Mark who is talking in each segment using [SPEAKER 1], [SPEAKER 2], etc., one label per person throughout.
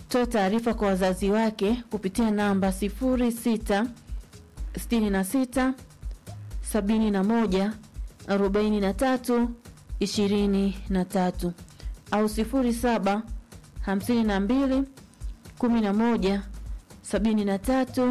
[SPEAKER 1] kutoa taarifa kwa wazazi wake kupitia namba 06 66 71 43 23 au 07 52 11 73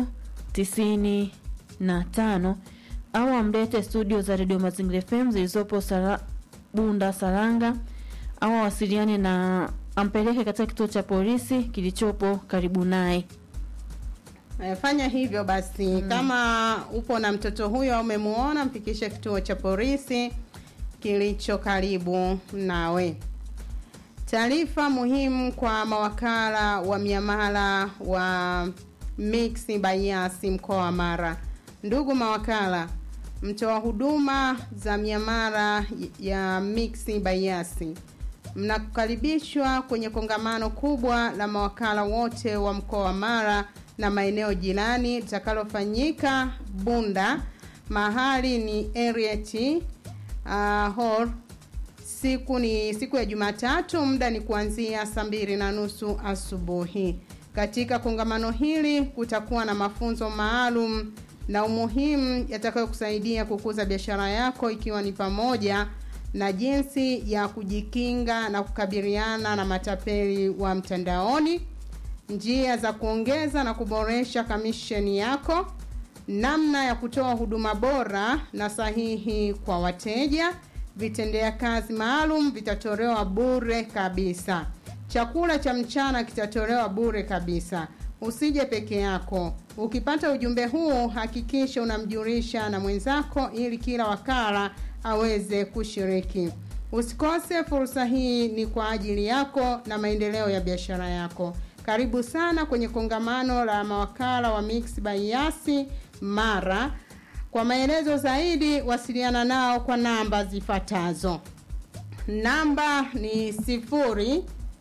[SPEAKER 1] 95 au amlete studio za redio Mazingira FM zilizopo Sara, Bunda Saranga au awasiliane na ampeleke katika kituo cha polisi kilichopo karibu naye.
[SPEAKER 2] Eh, Fanya hivyo basi kama upo na mtoto huyo au umemuona, mfikishe kituo cha polisi kilicho karibu nawe. Taarifa muhimu kwa mawakala wa miamala wa Mix Bayasi mkoa wa Mara. Ndugu mawakala, mtoa huduma za miamala ya Mix Bayasi mnakaribishwa kwenye kongamano kubwa la mawakala wote wa mkoa wa Mara na maeneo jirani litakalofanyika Bunda. Mahali ni Erieti uh, Hall. Siku ni siku ya Jumatatu, muda ni kuanzia saa mbili na nusu asubuhi. Katika kongamano hili kutakuwa na mafunzo maalum na umuhimu yatakayokusaidia kukuza biashara yako ikiwa ni pamoja na jinsi ya kujikinga na kukabiliana na matapeli wa mtandaoni, njia za kuongeza na kuboresha kamisheni yako, namna ya kutoa huduma bora na sahihi kwa wateja. Vitendea kazi maalum vitatolewa bure kabisa. Chakula cha mchana kitatolewa bure kabisa. Usije peke yako. Ukipata ujumbe huu, hakikisha unamjulisha na mwenzako ili kila wakala aweze kushiriki. Usikose fursa hii, ni kwa ajili yako na maendeleo ya biashara yako. Karibu sana kwenye kongamano la mawakala wa Mix by Yasi Mara. Kwa maelezo zaidi, wasiliana nao kwa namba zifuatazo. Namba ni sifuri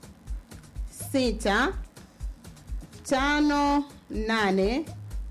[SPEAKER 2] sita tano nane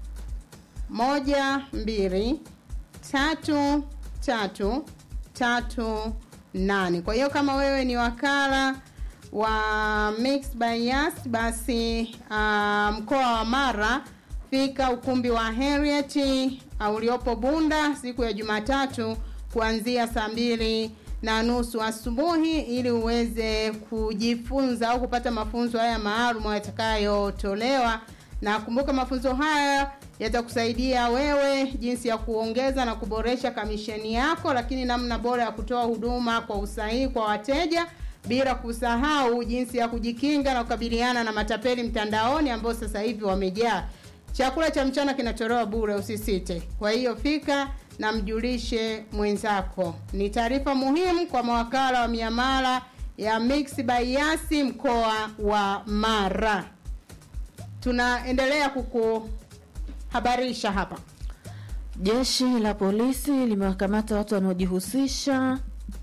[SPEAKER 2] moja mbili tatu tatu tatu nane. Kwa hiyo kama wewe ni wakala wa Mix by Yas, basi uh, mkoa wa Mara, fika ukumbi wa Harriet uh, uliopo Bunda siku ya Jumatatu kuanzia saa mbili na nusu asubuhi ili uweze kujifunza au kupata mafunzo haya maalum yatakayotolewa. Na kumbuka mafunzo haya yatakusaidia wewe jinsi ya kuongeza na kuboresha kamisheni yako, lakini namna bora ya kutoa huduma kwa usahihi kwa wateja, bila kusahau jinsi ya kujikinga na kukabiliana na matapeli mtandaoni ambao sasa hivi wamejaa. Chakula cha mchana kinatolewa bure, usisite. Kwa hiyo fika na mjulishe mwenzako. Ni taarifa muhimu kwa mawakala wa miamala ya Mix by Yasi mkoa wa Mara. Tunaendelea kukuhabarisha hapa.
[SPEAKER 1] Jeshi la polisi limewakamata watu wanaojihusisha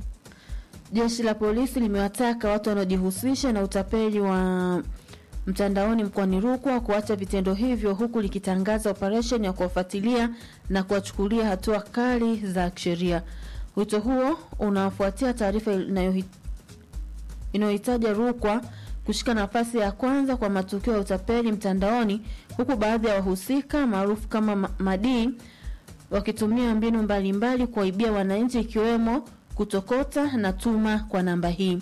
[SPEAKER 1] Jeshi la polisi limewataka watu wanaojihusisha na utapeli wa mtandaoni mkoani Rukwa kuacha vitendo hivyo huku likitangaza operesheni ya kuwafuatilia na kuwachukulia hatua kali za kisheria. Wito huo unafuatia taarifa inayohi- inayohitaja Rukwa kushika nafasi ya kwanza kwa matukio ya utapeli mtandaoni huku baadhi ya wahusika maarufu kama ma- madii wakitumia mbinu mbalimbali kuwaibia wananchi ikiwemo kutokota na tuma kwa namba hii.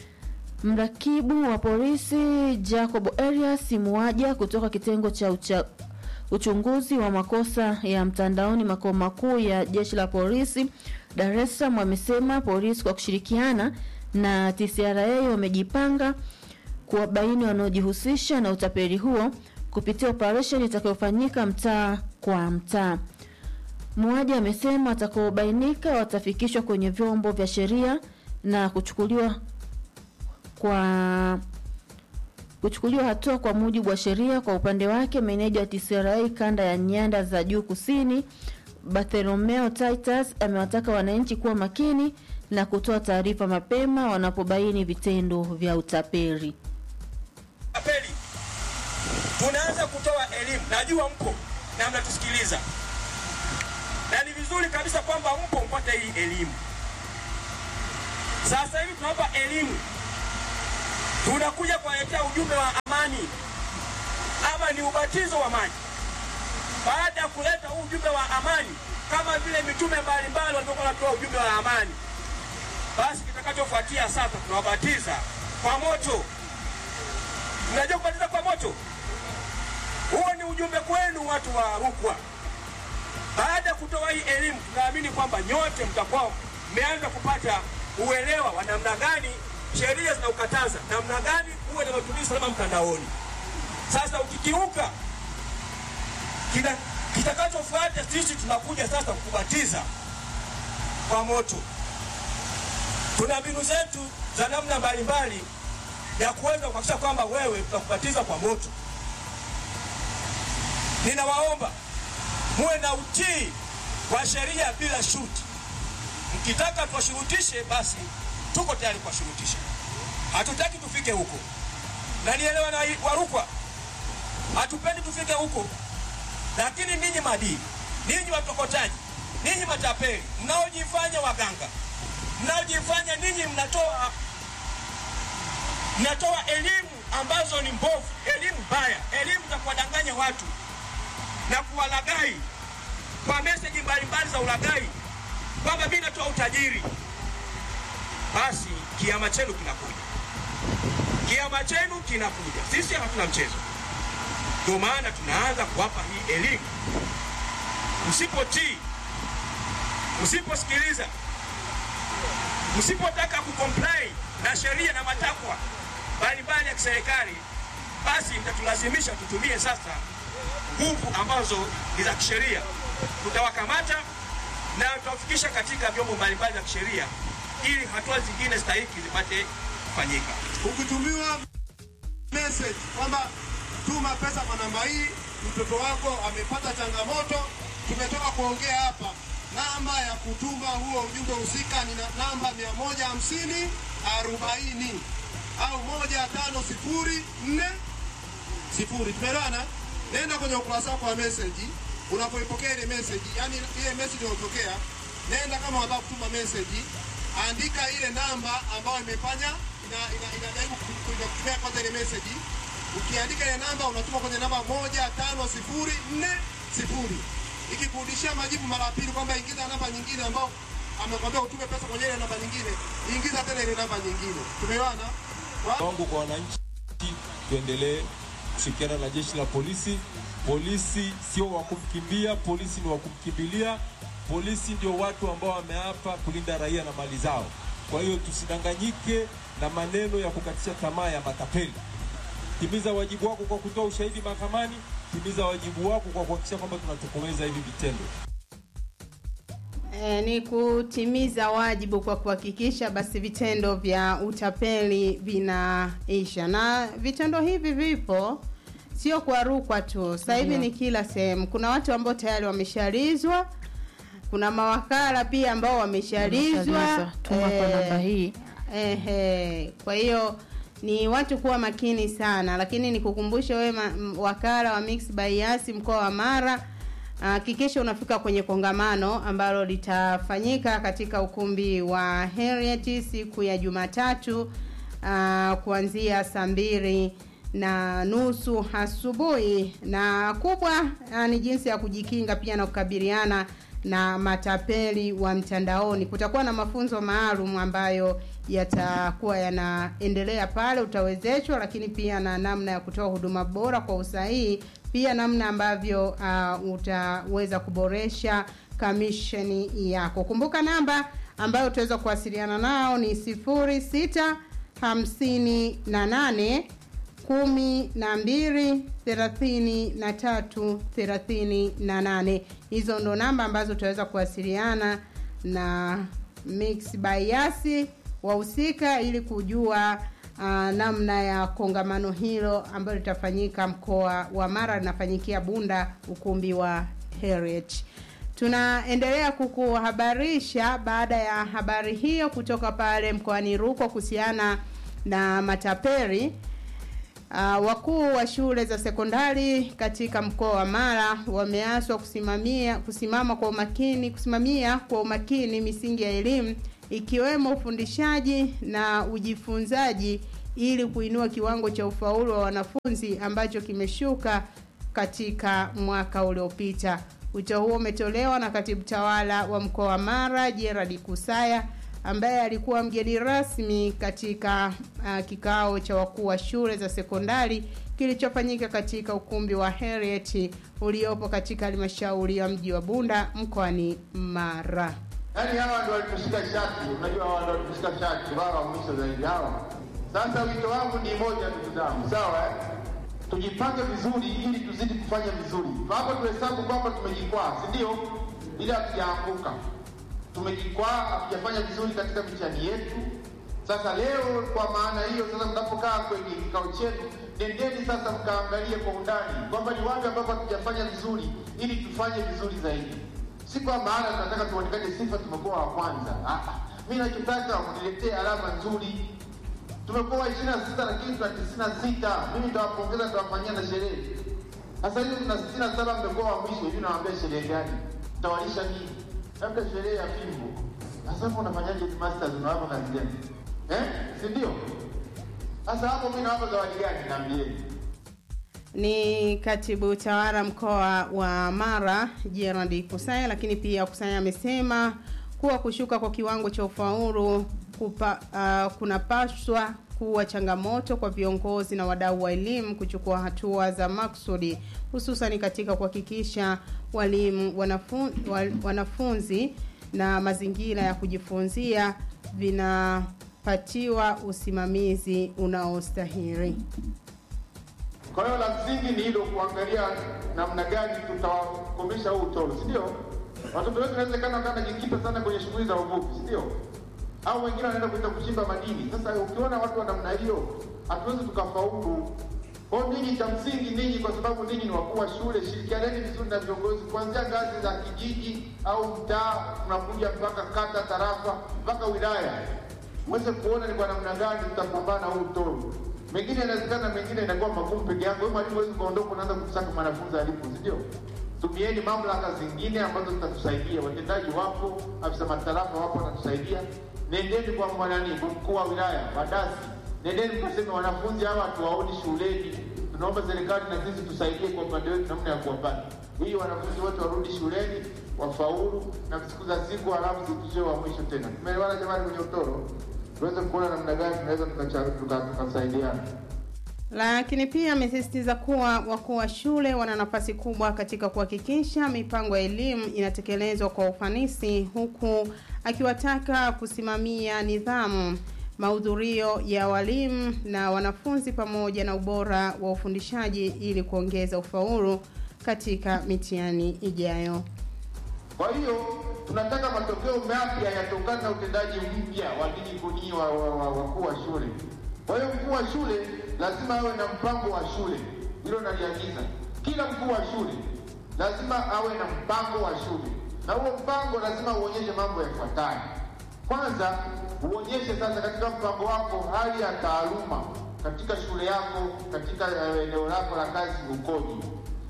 [SPEAKER 1] Mrakibu wa polisi Jacob Elias Muaja kutoka kitengo cha ucha, uchunguzi wa makosa ya mtandaoni makao makuu ya jeshi la polisi Dar es Salaam amesema polisi kwa kushirikiana na TCRA wamejipanga kuwabaini wanaojihusisha na utapeli huo kupitia operesheni itakayofanyika mtaa kwa mtaa. Muaji amesema watakaobainika watafikishwa kwenye vyombo vya sheria na kuchukuliwa kwa kuchukuliwa hatua kwa mujibu wa sheria. Kwa upande wake, meneja wa TCRA kanda ya nyanda za juu kusini Bartholomeo Titus amewataka wananchi kuwa makini na kutoa taarifa mapema wanapobaini vitendo vya utapeli.
[SPEAKER 3] Apeli, tunaanza kutoa elimu. Najua mpo na mnatusikiliza, na ni vizuri kabisa kwamba mpo mpate hii elimu. Sasa hivi tunawapa elimu, tunakuja kuwaletea ujumbe wa amani. ni ubatizo wa maji. Baada ya kuleta huu ujumbe wa amani, kama vile mitume mbalimbali walivyokuwa wanatoa ujumbe wa amani, basi kitakachofuatia sasa, tunawabatiza kwa moto. Mnajua kubatiza kwa moto? Huo ni ujumbe kwenu watu wa Rukwa. Baada ya kutoa hii elimu, tunaamini kwamba nyote mtakuwa mmeanza kupata uelewa wa namna gani sheria zinaukataza, namna gani uwe na matumizi salama mtandaoni. Sasa ukikiuka, kina- kitakachofuata sisi tunakuja sasa kukubatiza kwa moto. Tuna mbinu zetu za namna mbalimbali ya kuweza kuhakikisha kwamba wewe tunakubatiza kwa moto. Ninawaomba muwe na utii wa sheria bila shuti. Mkitaka tuwashurutishe, basi tuko tayari kuwashurutisha. Hatutaki tufike huko, na nielewa na Warukwa, hatupendi tufike huko. Lakini ninyi madini, ninyi watokotaji, ninyi matapeli, mnaojifanya waganga, mnaojifanya ninyi mnatoa mnatoa elimu ambazo ni mbovu, elimu mbaya, elimu za kuwadanganya watu na kuwalagai kwa meseji mbalimbali za ulagai kwamba mimi natoa utajiri, basi kiama chenu kinakuja, kiama chenu kinakuja. Sisi hatuna mchezo, ndio maana tunaanza kuwapa hii elimu. Msipotii, msiposikiliza, msipotaka kucomply na sheria na matakwa mbalimbali ya kiserikali, basi mtatulazimisha tutumie sasa nguvu ambazo ni za kisheria. Tutawakamata na tutawafikisha katika vyombo mbalimbali vya kisheria ili hatua zingine stahiki zipate kufanyika.
[SPEAKER 4] ukitumiwa message kwamba tuma pesa kwa namba hii, mtoto wako amepata changamoto, tumetoka kuongea hapa. Namba ya kutuma huo ujumbe husika ni na- namba 150 40 au 1504 sifuri. Tumeelewana? Nenda kwenye ukurasa wako wa message, unapoipokea ile message, yani ile message unayopokea, nenda kama unataka kutuma message, andika ile namba ambayo imefanya ina ina- inajaribu ku- ku- kutumia kwanza ile message. Ukiandika ile namba unatuma kwenye namba moja tano sifuri nne sifuri. Ikikurudishia majibu mara ya pili kwamba ingiza namba nyingine ambao amekwambia utume pesa kwenye ile namba nyingine, ingiza tena ile namba nyingine. Tumeelewana? Wa-
[SPEAKER 5] wangu kwa wananchi, tuendelee kushirikiana na jeshi la polisi. Polisi sio wa kumkimbia, polisi ni wa kumkimbilia. Polisi ndio watu ambao wameapa kulinda raia na mali zao. Kwa hiyo tusidanganyike na maneno ya kukatisha tamaa ya matapeli. Timiza wajibu wako kwa kutoa ushahidi mahakamani, timiza wajibu wako kwa kuhakikisha kwamba tunatokomeza hivi vitendo.
[SPEAKER 2] E, ni kutimiza wajibu kwa kuhakikisha basi vitendo vya utapeli vinaisha, na vitendo hivi vipo sio kwa Rukwa tu, sasa hivi ni kila sehemu. Kuna watu ambao tayari wameshalizwa, kuna mawakala pia ambao wameshalizwa.
[SPEAKER 1] Wameshalizwa. Tuma kwa
[SPEAKER 2] Eh,
[SPEAKER 1] namba hii.
[SPEAKER 2] Ehe, kwa hiyo ni watu kuwa makini sana, lakini nikukumbushe wewe ma- m- wakala wa Mix by Yasi mkoa wa Mara, hakikisha unafika kwenye kongamano ambalo litafanyika katika ukumbi wa Heriet siku ya Jumatatu ah, kuanzia saa mbili na nusu asubuhi, na kubwa ah, ni jinsi ya kujikinga pia na kukabiliana na matapeli wa mtandaoni. Kutakuwa na mafunzo maalum ambayo yatakuwa yanaendelea pale, utawezeshwa, lakini pia na namna ya kutoa huduma bora kwa usahihi, pia namna ambavyo uh, utaweza kuboresha kamisheni yako. Kumbuka namba ambayo utaweza kuwasiliana nao ni sifuri sita hamsini na nane kumi na mbili thelathini na tatu thelathini na nane. Hizo ndo namba ambazo utaweza kuwasiliana na Mix by Yasi wahusika ili kujua uh, namna ya kongamano hilo ambalo litafanyika mkoa wa Mara, linafanyikia Bunda, ukumbi wa Heriet. Tunaendelea kukuhabarisha baada ya habari hiyo kutoka pale mkoani Rukwa kuhusiana na matapeli. Uh, wakuu wa shule za sekondari katika mkoa wa Mara wameaswa kusimamia kusimama kwa umakini kusimamia kwa umakini misingi ya elimu ikiwemo ufundishaji na ujifunzaji ili kuinua kiwango cha ufaulu wa wanafunzi ambacho kimeshuka katika mwaka uliopita. Wito huo umetolewa na katibu tawala wa mkoa wa Mara Gerard Kusaya ambaye alikuwa mgeni rasmi katika uh, kikao cha wakuu wa shule za sekondari kilichofanyika katika ukumbi wa Heriet uliopo katika halmashauri ya mji wa Bunda mkoani Mara.
[SPEAKER 4] Yaani hawa ndio walitushika shati, unajua hawa ndio walitushika shati, wao wa mwisho zaidi hawa. Sasa wito wangu ni moja, ndugu zangu, sawa eh? Tujipange vizuri ili tuzidi kufanya vizuri. Hapo tuhesabu kwamba tumejikwaa, si ndio? Ili hatujaanguka. Tumejikwaa, hatujafanya vizuri katika mitihani yetu. Sasa leo, kwa maana hiyo, sasa mnapokaa kwenye kikao chenu, nendeni sasa mkaangalie kwa undani kwamba ni wapi ambapo hatujafanya vizuri, ili tufanye vizuri zaidi si kwa maana tunataka tuonekane sifa tumekuwa wa kwanza. Ah, mi nachotaka mniletee alama nzuri. Tumekuwa ishirini na sita lakini tuna tisini na sita. Mimi nitawapongeza, nitawafanyia na sherehe. Sasa hivi tuna sitini na saba, mmekuwa wa mwisho. Hivi nawaambia sherehe gani? Mtawalisha nini? Labda sherehe ya fimbo. Sasa hapo unafanyaje? Masters unawapa kazi gani? Eh, si ndio? Sasa hapo mimi nawapa zawadi gani? Naambieni.
[SPEAKER 2] ni katibu tawala mkoa wa Mara Gerard Kusaya, lakini pia Kusaya amesema kuwa kushuka kwa kiwango cha ufaulu kupa, uh, kunapaswa kuwa changamoto kwa viongozi na wadau wa elimu kuchukua hatua za maksudi hususan katika kuhakikisha walimu wanafun, wal, wanafunzi na mazingira ya kujifunzia vinapatiwa usimamizi unaostahili.
[SPEAKER 4] Kwa hiyo la msingi ni hilo, kuangalia namna gani tutawakomesha huu utoro, si ndio? Watoto wetu inawezekana wakawa wanajikita sana kwenye shughuli za uvuvi, si ndio? Au wengine wanaenda kwenda kuchimba madini. Sasa ukiona watu wa namna hiyo, hatuwezi tukafaulu. Kwa hiyo ninyi, cha msingi ninyi, kwa sababu ninyi ni wakuu wa shule, shirikianeni vizuri na viongozi kuanzia ngazi za kijiji au mtaa, tunakuja mpaka kata, tarafa, mpaka wilaya, mweze kuona ni kwa namna gani tutapambana huu utoro mengine inawezekana, mengine inakuwa magumu peke yako. Wewe mwalimu huwezi kuondoka unaanza kusaka mwanafunzi alipo, si ndio? Tumieni mamlaka zingine ambazo zitatusaidia. Watendaji wapo, afisa matarafa wapo wanatusaidia. Nendeni kwa mwanani, kwa mkuu wa wilaya, wadasi, nendeni mkaseme wanafunzi hawa hatuwaoni shuleni, tunaomba serikali na sisi tusaidie kwa upande wetu namna ya kuwapata, ili wanafunzi wote warudi shuleni wafaulu, na siku za siku halafu zikishie wa mwisho tena. Tumeelewana jamani, kwenye utoro tuweze kuona namna gani tunaweza tukasaidiana.
[SPEAKER 2] Lakini pia amesisitiza kuwa wakuu wa shule wana nafasi kubwa katika kuhakikisha mipango ya elimu inatekelezwa kwa ufanisi, huku akiwataka kusimamia nidhamu, mahudhurio ya walimu na wanafunzi pamoja na ubora wa ufundishaji ili kuongeza ufaulu katika mitihani ijayo.
[SPEAKER 4] Kwa hiyo tunataka matokeo mapya yatokana na utendaji mpya wa ninyi kunyi wa wakuu wa shule. Kwa hiyo mkuu wa shule lazima awe na mpango wa shule, hilo naliagiza. Kila mkuu wa shule lazima awe na mpango wa shule, na huo mpango lazima uonyeshe mambo yafuatayo. Kwanza, uonyeshe sasa katika mpango wako hali ya taaluma katika shule yako, katika eneo lako la kazi ukoje.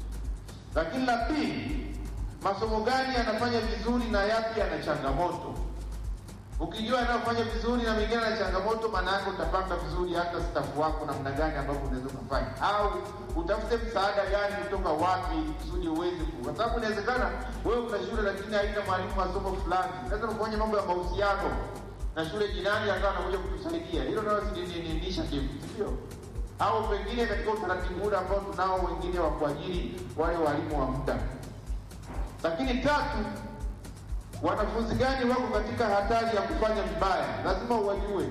[SPEAKER 4] Lakini la pili, masomo gani yanafanya vizuri na yapi yana changamoto. Ukijua yanayofanya vizuri na mengine yana changamoto, maana yake utapanga vizuri hata stafu wako namna gani ambapo unaweza kufanya, au utafute msaada gani kutoka wapi kusudi uweze ku, kwa sababu inawezekana wewe una shule lakini haina mwalimu wa somo fulani, lazima kufanya mambo ya mahusiano na shule jirani akawa anakuja kutusaidia, hilo nalo silininisha kitu, sio? Au pengine katika utaratibu ule ambao tunao wengine wa kuajiri wale walimu wa muda lakini tatu, wanafunzi gani wako katika hatari ya kufanya vibaya, lazima uwajue.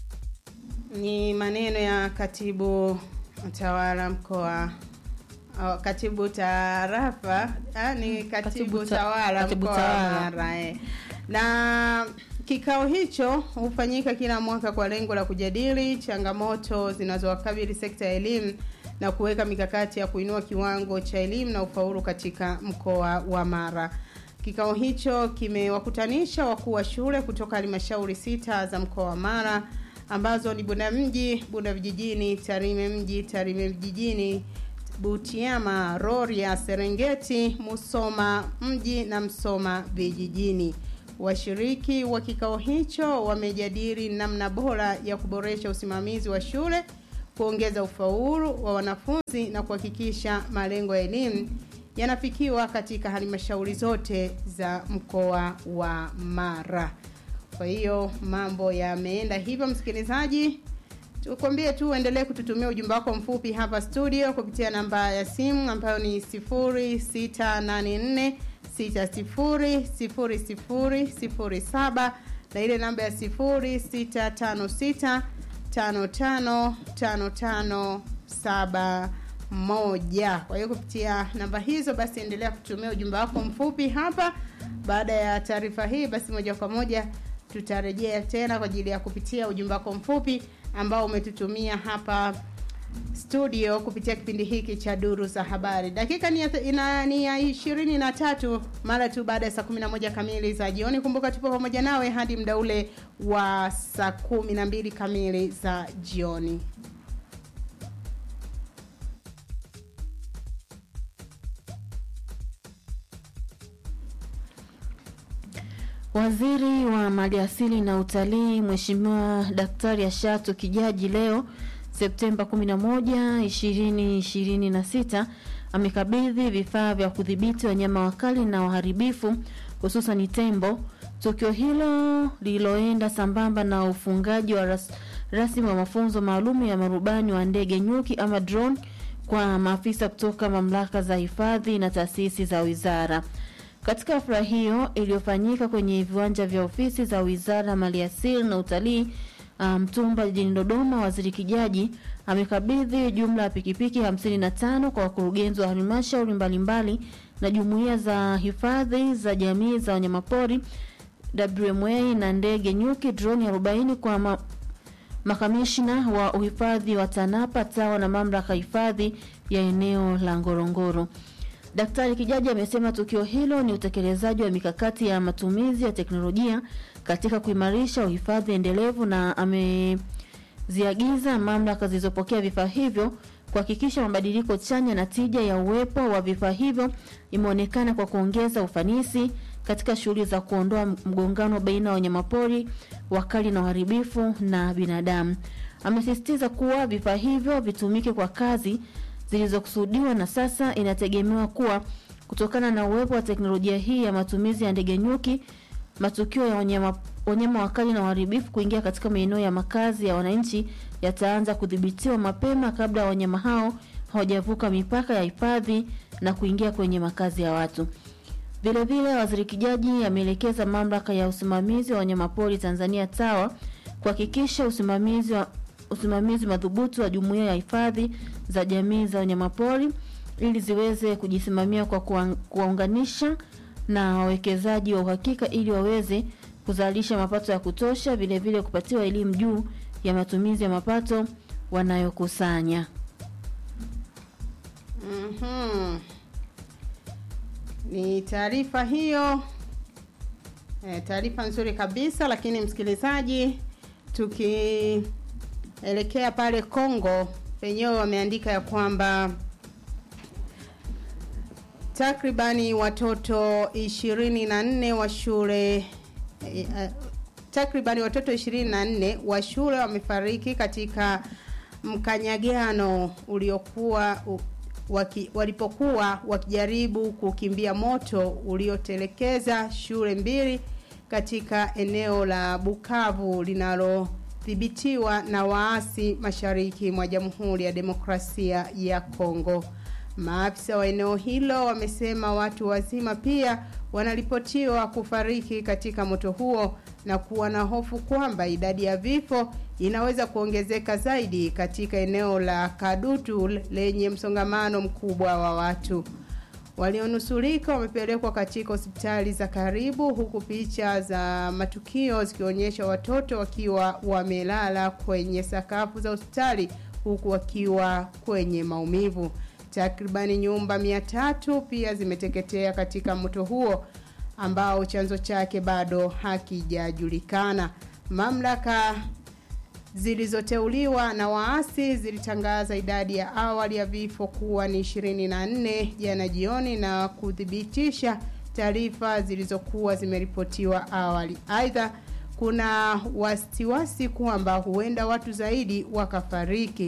[SPEAKER 2] Ni maneno ya katibu tawala mkoa oh, katibu tarafa ah, ni katibu,
[SPEAKER 1] Katibu ta-
[SPEAKER 2] tawala
[SPEAKER 1] katibu
[SPEAKER 2] mkoa wa
[SPEAKER 1] tawala.
[SPEAKER 2] Mara eh. na kikao hicho hufanyika kila mwaka kwa lengo la kujadili changamoto zinazowakabili sekta ya elimu na kuweka mikakati ya kuinua kiwango cha elimu na ufaulu katika mkoa wa Mara. Kikao hicho kimewakutanisha wakuu wa shule kutoka halmashauri sita za mkoa wa Mara ambazo ni Bunda mji, Bunda vijijini, Tarime mji, Tarime vijijini, Butiama, Rorya, Serengeti, Musoma mji na Msoma vijijini. Washiriki wa kikao hicho wamejadili namna bora ya kuboresha usimamizi wa shule kuongeza ufaulu wa wanafunzi na kuhakikisha malengo ya elimu yanafikiwa katika halmashauri zote za mkoa wa Mara. Kwa hiyo mambo yameenda hivyo, msikilizaji, tukwambie tu uendelee kututumia ujumbe wako mfupi hapa studio kupitia namba ya simu ambayo ni 0684 600007 na ile namba ya 0656 555571. Kwa hiyo kupitia namba hizo basi endelea kutumia ujumbe wako mfupi hapa. Baada ya taarifa hii, basi moja kwa moja tutarejea tena kwa ajili ya kupitia ujumbe wako mfupi ambao umetutumia hapa studio kupitia kipindi hiki cha duru za habari. Dakika ni ya, ina, ni ya ishirini na tatu mara tu baada ya saa kumi na moja kamili za jioni. Kumbuka tupo pamoja nawe hadi muda ule wa saa kumi na mbili kamili za jioni.
[SPEAKER 1] Waziri wa Maliasili na Utalii Mheshimiwa Daktari Ashatu Kijaji leo Septemba 11, 2026 amekabidhi vifaa vya kudhibiti wanyama wakali na waharibifu hususan tembo. Tukio hilo lililoenda sambamba na ufungaji wa ras, rasmi wa mafunzo maalum ya marubani wa ndege nyuki ama drone kwa maafisa kutoka mamlaka za hifadhi na taasisi za wizara. Katika hafla hiyo iliyofanyika kwenye viwanja vya ofisi za Wizara ya Maliasili na Utalii Mtumba um, jijini Dodoma, Waziri Kijaji amekabidhi jumla ya pikipiki 55 kwa wakurugenzi wa halmashauri mbalimbali na jumuiya za hifadhi za jamii za wanyamapori WMA na ndege nyuki droni 40 kwa ma makamishna wa uhifadhi wa TANAPA, TAWA na mamlaka hifadhi ya eneo la Ngorongoro. Daktari Kijaji amesema tukio hilo ni utekelezaji wa mikakati ya matumizi ya teknolojia katika kuimarisha uhifadhi endelevu na ameziagiza mamlaka zilizopokea vifaa hivyo kuhakikisha mabadiliko chanya na tija ya uwepo wa vifaa hivyo imeonekana kwa kuongeza ufanisi katika shughuli za kuondoa mgongano baina ya wanyamapori wakali na uharibifu na binadamu. Amesisitiza kuwa vifaa hivyo vitumike kwa kazi zilizokusudiwa na sasa inategemewa kuwa kutokana na uwepo wa teknolojia hii ya matumizi ya ndege nyuki, matukio ya wanyama, wanyama wakali na uharibifu kuingia katika maeneo ya makazi ya wananchi yataanza kudhibitiwa mapema kabla wanyama hao hawajavuka mipaka ya hifadhi na kuingia kwenye makazi ya watu. Vile vile, Waziri Kijaji ameelekeza mamlaka ya usimamizi wa wanyamapori Tanzania TAWA kuhakikisha usimamizi wa usimamizi madhubuti wa jumuiya ya hifadhi za jamii za wanyamapori ili ziweze kujisimamia kwa kuwaunganisha na wawekezaji wa uhakika ili waweze kuzalisha mapato ya kutosha, vile vile kupatiwa elimu juu ya matumizi ya mapato wanayokusanya.
[SPEAKER 2] Mhm. Ni taarifa hiyo e, taarifa nzuri kabisa, lakini msikilizaji, tukielekea pale Kongo penyewe wameandika ya kwamba takribani watoto ishirini na nne wa shule eh, eh, takribani watoto ishirini na nne wa shule wamefariki katika mkanyagano uliokuwa u, waki, walipokuwa wakijaribu kukimbia moto uliotelekeza shule mbili katika eneo la Bukavu linalodhibitiwa na waasi mashariki mwa Jamhuri ya Demokrasia ya Kongo. Maafisa wa eneo hilo wamesema watu wazima pia wanaripotiwa kufariki katika moto huo na kuwa na hofu kwamba idadi ya vifo inaweza kuongezeka zaidi katika eneo la Kadutu lenye msongamano mkubwa wa watu. Walionusurika wamepelekwa katika hospitali za karibu huku picha za matukio zikionyesha watoto wakiwa wamelala kwenye sakafu za hospitali huku wakiwa kwenye maumivu. Takribani nyumba mia tatu pia zimeteketea katika moto huo ambao chanzo chake bado hakijajulikana. Mamlaka zilizoteuliwa na waasi zilitangaza idadi ya awali ya vifo kuwa ni 24 jana jioni na kuthibitisha taarifa zilizokuwa zimeripotiwa awali. Aidha, kuna wasiwasi kwamba huenda watu zaidi wakafariki.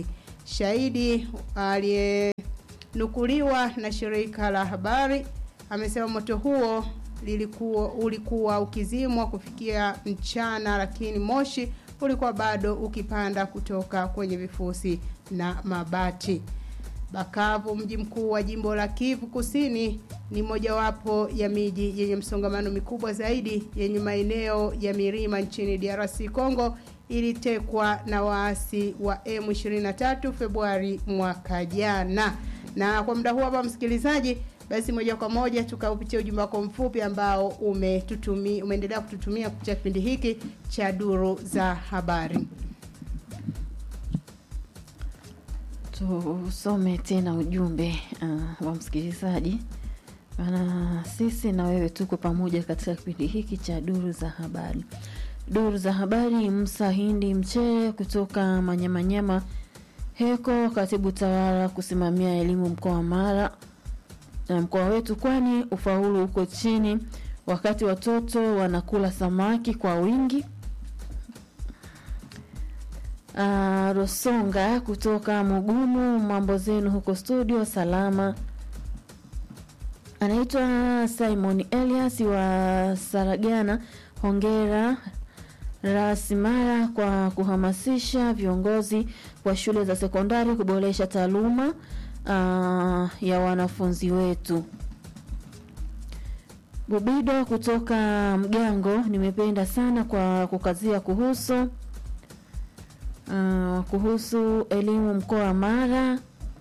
[SPEAKER 2] Shahidi aliyenukuliwa na shirika la habari amesema moto huo lilikuwa ulikuwa ukizimwa kufikia mchana, lakini moshi ulikuwa bado ukipanda kutoka kwenye vifusi na mabati. Bakavu, mji mkuu wa jimbo la Kivu Kusini, ni mojawapo ya miji yenye msongamano mikubwa zaidi yenye maeneo ya milima nchini DRC Congo, ilitekwa na waasi wa M23 Februari mwaka jana. Na kwa muda huu hapa, msikilizaji, basi moja kwa moja tukaupitia ujumbe wako mfupi ambao umetutumia umeendelea kututumia kupitia kipindi hiki cha duru za habari.
[SPEAKER 1] Tusome tena ujumbe uh, wa msikilizaji, maana sisi na wewe tuko pamoja katika kipindi hiki cha duru za habari. Duru za habari, Musa Hindi Mchere kutoka Manyamanyama Heko, katibu tawala kusimamia elimu mkoa wa Mara na mkoa wetu, kwani ufaulu uko chini wakati watoto wanakula samaki kwa wingi. Uh, Rosonga kutoka Mugumu, mambo zenu huko studio salama. Anaitwa Simon Elias wa Saragana, hongera Rasimara kwa kuhamasisha viongozi wa shule za sekondari kuboresha taaluma uh, ya wanafunzi wetu. Bubido kutoka Mgango, nimependa sana kwa kukazia kuhusu Uh, kuhusu elimu mkoa wa Mara.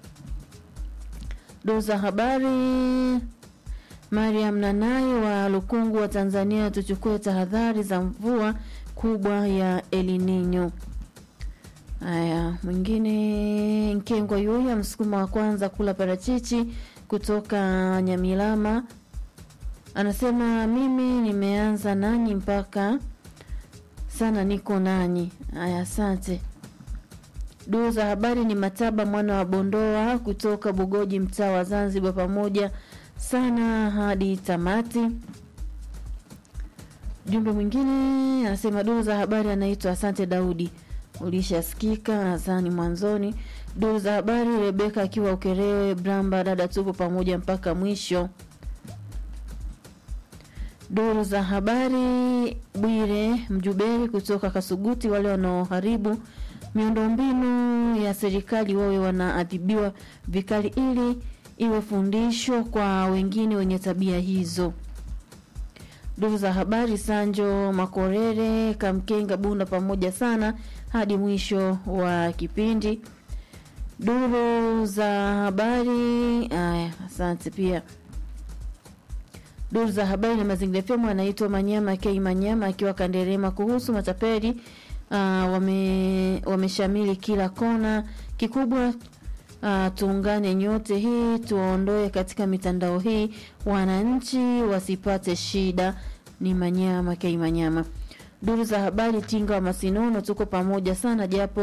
[SPEAKER 1] Duru za habari, Mariam Nanai wa Lukungu wa Tanzania, tuchukue tahadhari za mvua kubwa ya El Nino. Haya, mwingine Nkengwa Yuya, msukuma wa kwanza kula parachichi kutoka Nyamilama, anasema mimi nimeanza nanyi mpaka sana niko nanyi. Haya, asante. Duru za habari ni Mataba mwana wa Bondoa kutoka Bugoji, mtaa wa Zanzibar, pamoja sana hadi tamati. Jumbe mwingine anasema duru za habari anaitwa Asante Daudi, ulishasikika nadhani mwanzoni. Duru za habari Rebeka akiwa Ukerewe Bramba, dada tupo pamoja mpaka mwisho. Duru za habari Bwire Mjuberi kutoka Kasuguti, wale wanaoharibu miundombinu ya serikali wawe wanaadhibiwa vikali ili iwe fundisho kwa wengine wenye tabia hizo. Duru za habari Sanjo Makorere Kamkenga Bunda, pamoja sana hadi mwisho wa kipindi. Duru za habari aya, asante pia duru za habari na mazingira FM anaitwa Manyama K Manyama akiwa Kanderema kuhusu matapeli uh, wame wameshamili kila kona. Kikubwa uh, tuungane nyote hii tuwaondoe katika mitandao hii, wananchi wasipate shida. Ni Manyama K Manyama. Duru za habari Tinga wa Masinono, tuko pamoja sana japo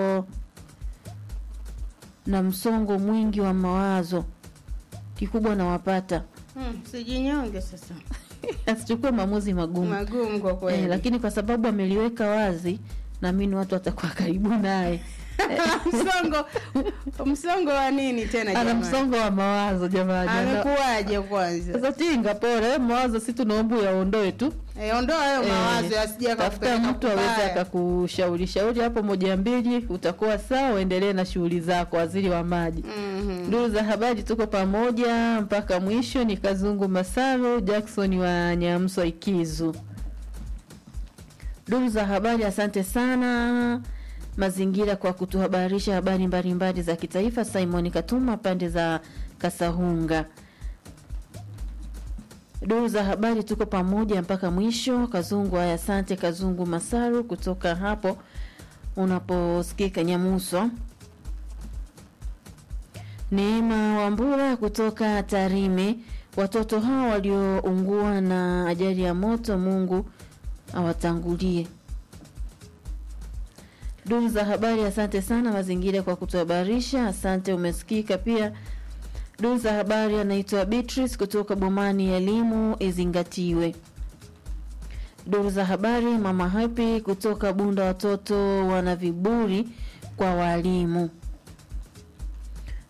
[SPEAKER 1] na msongo mwingi wa mawazo, kikubwa nawapata
[SPEAKER 2] Hmm, sijinyonge sasa.
[SPEAKER 1] asichukue maamuzi magumu
[SPEAKER 2] Magumu kwa kweli.
[SPEAKER 1] eh, lakini kwa sababu ameliweka wazi, naamini watu watakuwa karibu naye.
[SPEAKER 2] msongo msongo wa nini tena
[SPEAKER 1] Ana
[SPEAKER 2] jamani?
[SPEAKER 1] msongo wa mawazo jamani. Ana-
[SPEAKER 2] Amekuwaje kwanza?
[SPEAKER 1] Sasa tinga pole, eh, mawazo si tunaomba uyaondoe tu.
[SPEAKER 2] Eh, ondoa hayo
[SPEAKER 1] Eh,
[SPEAKER 2] mawazo yasije
[SPEAKER 1] tafuta
[SPEAKER 2] yakakupeleka
[SPEAKER 1] mtu aweze
[SPEAKER 2] kubaya.
[SPEAKER 1] akakushauri shauri hapo moja mbili, utakuwa sawa, uendelee na shughuli zako. Waziri wa maji
[SPEAKER 2] Mhm.
[SPEAKER 1] Duru za habari tuko pamoja mpaka mwisho. Ni Kazungu Masaro Jackson wa Nyamswa Ikizu. Duru za habari, asante sana mazingira kwa kutuhabarisha habari mbalimbali za kitaifa. Simon Katuma pande za Kasahunga. Duru za habari tuko pamoja mpaka mwisho. Kazungu, haya, asante Kazungu Masaru kutoka hapo unaposikika Nyamuswa. Neema Wambura kutoka Tarime. Watoto hao walioungua na ajali ya moto, Mungu awatangulie. Duru za habari, asante sana mazingira kwa kutuhabarisha. Asante, umesikika pia. Duru za habari anaitwa Beatrice kutoka Bomani, elimu izingatiwe. Duru za habari, mama Happy kutoka Bunda, watoto wana viburi kwa walimu.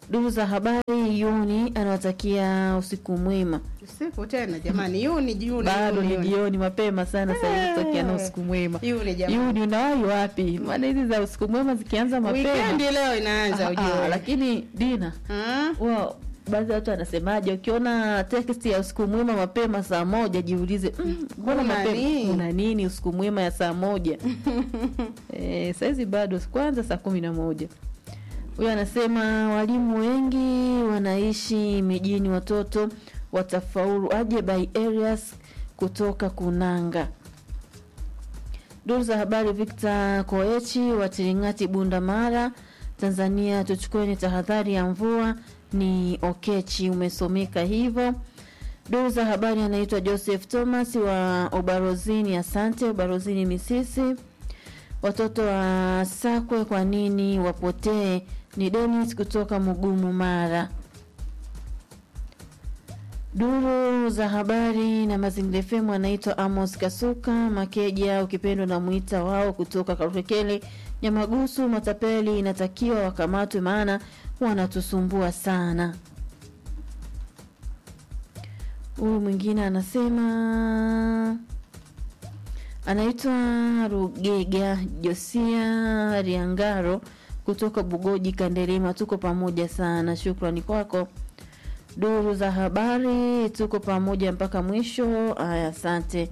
[SPEAKER 1] Duru za habari Yuni anawatakia usiku mwema.
[SPEAKER 2] Usiku tena jamani, yuni yuni
[SPEAKER 1] Bado
[SPEAKER 2] yuni,
[SPEAKER 1] ni
[SPEAKER 2] yuni.
[SPEAKER 1] jioni mapema sana sasa hivi tutakiana usiku mwema.
[SPEAKER 2] Yuni jamani.
[SPEAKER 1] Yuni unawahi wapi? Maana hizi za usiku mwema zikianza mapema.
[SPEAKER 2] Weekend leo inaanza
[SPEAKER 1] Ah,
[SPEAKER 2] ujue.
[SPEAKER 1] ah, lakini Dina,
[SPEAKER 2] Ah,
[SPEAKER 1] wa baadhi ya watu wanasemaje, ukiona text ya usiku mwema mapema saa moja jiulize, mm, mbona
[SPEAKER 2] Kuna
[SPEAKER 1] mapema
[SPEAKER 2] nini?
[SPEAKER 1] kuna nini usiku mwema ya saa moja? eh, saizi bado kwanza saa kumi na moja. Huyo anasema walimu wengi wanaishi mijini, watoto watafaulu aje by areas kutoka Kunanga. Duru za habari Victor Koechi wa Tiringati Bunda Mara Tanzania, tuchukueni tahadhari ya mvua ni Okechi, umesomeka hivyo. Duru za habari anaitwa Joseph Thomas wa Ubarozini, asante Ubarozini Misisi. Watoto wa Sakwe kwa nini wapotee? Ni Dennis kutoka Mugumu Mara. Duru za habari na Mazingira FM anaitwa Amos Kasuka Makeja, ukipendwa na mwita wao kutoka Karukekele Nyamagusu. Matapeli inatakiwa wakamatwe, maana wanatusumbua sana. Huyu mwingine anasema anaitwa Rugega Josia Riangaro kutoka Bugoji Kanderema, tuko pamoja sana, shukrani kwako. Duru za habari, tuko pamoja mpaka mwisho. Aya, asante.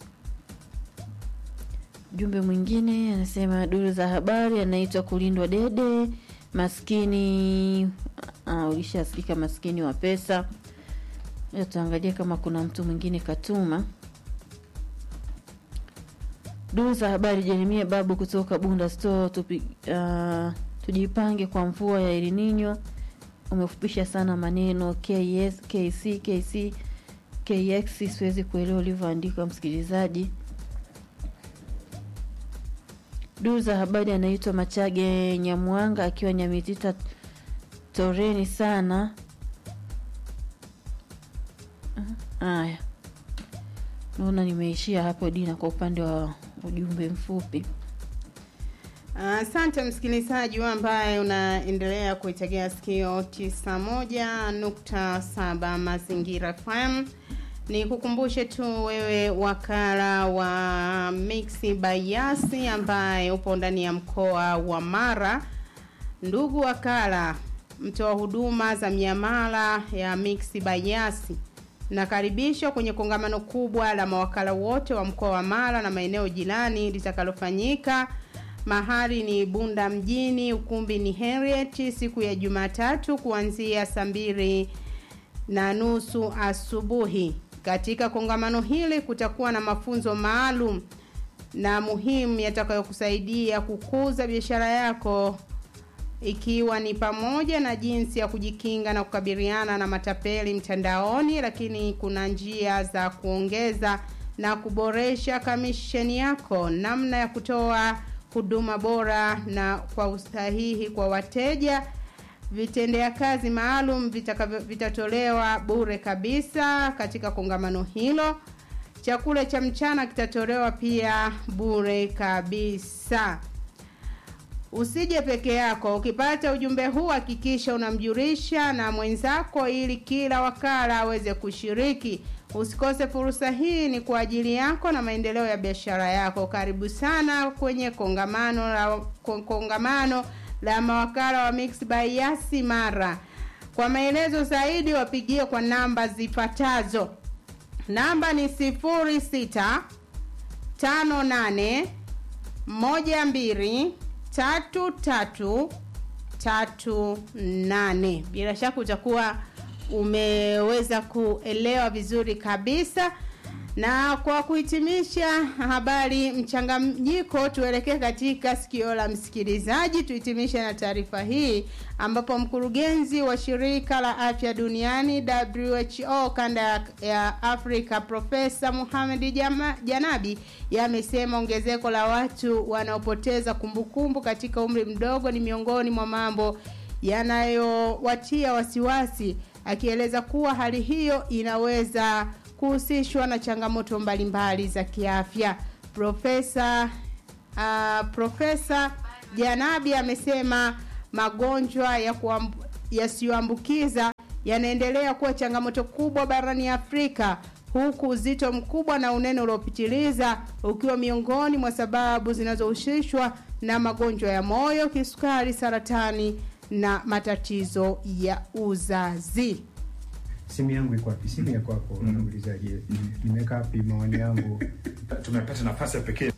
[SPEAKER 1] Jumbe mwingine anasema duru za habari, anaitwa Kulindwa Dede maskini. Ah, ulishasikika maskini wa pesa. Leo tuangalie kama kuna mtu mwingine katuma duru za habari. Jeremia Babu kutoka Bunda Store, tupi, uh, tujipange kwa mvua ya El Nino. Umefupisha sana maneno KS, KC, KC, KX, siwezi kuelewa ulivyoandika msikilizaji. Duru za habari anaitwa Machage Nyamwanga akiwa Nyamitita Toreni sana. Haya, naona nimeishia hapo Dina, kwa upande wa ujumbe mfupi.
[SPEAKER 2] Asante msikilizaji wa ambaye unaendelea kuitegea sikio 91.7 Mazingira FM. Ni kukumbushe tu wewe wakala wa Mixi Bayasi ambaye upo ndani ya mkoa wa Mara. Ndugu wakala, mtoa huduma za miamala ya Mixi Bayasi nakaribishwa kwenye kongamano kubwa la mawakala wote wa mkoa wa Mara na maeneo jirani litakalofanyika Mahali ni Bunda mjini, ukumbi ni Henriet, siku ya Jumatatu kuanzia saa mbili na nusu asubuhi. Katika kongamano hili kutakuwa na mafunzo maalum na muhimu yatakayokusaidia kukuza biashara yako ikiwa ni pamoja na jinsi ya kujikinga na kukabiliana na matapeli mtandaoni, lakini kuna njia za kuongeza na kuboresha kamisheni yako, namna ya kutoa huduma bora na kwa usahihi kwa wateja. Vitendea kazi maalum vitakavyo vitatolewa bure kabisa katika kongamano hilo. Chakula cha mchana kitatolewa pia bure kabisa. Usije peke yako. Ukipata ujumbe huu, hakikisha unamjulisha na mwenzako, ili kila wakala aweze kushiriki. Usikose fursa hii, ni kwa ajili yako na maendeleo ya biashara yako. Karibu sana kwenye kongamano la kongamano la mawakala wa Mix by Yasi Mara. Kwa maelezo zaidi, wapigie kwa namba zifuatazo. Namba ni sifuri sita tano nane moja mbili tatu tatu tatu nane. Bila shaka utakuwa umeweza kuelewa vizuri kabisa. Na kwa kuhitimisha habari mchanganyiko, tuelekee katika sikio la msikilizaji. Tuhitimishe na taarifa hii ambapo mkurugenzi wa shirika la afya duniani WHO kanda ya Afrika Profesa Mohamed Janabi yamesema ongezeko la watu wanaopoteza kumbukumbu katika umri mdogo ni miongoni mwa mambo yanayowatia wasiwasi, akieleza kuwa hali hiyo inaweza kuhusishwa na changamoto mbalimbali za kiafya. Profesa uh, Profesa Janabi amesema magonjwa ya kuambu, yasiyoambukiza yanaendelea kuwa changamoto kubwa barani Afrika huku uzito mkubwa na unene uliopitiliza ukiwa miongoni mwa sababu zinazohusishwa na magonjwa ya moyo, kisukari, saratani na matatizo ya uzazi.
[SPEAKER 6] simu yangu iko wapi? Simu ya kwako unaulizaje? Nimeweka wapi maoni yangu?
[SPEAKER 7] tumepata nafasi ya pekee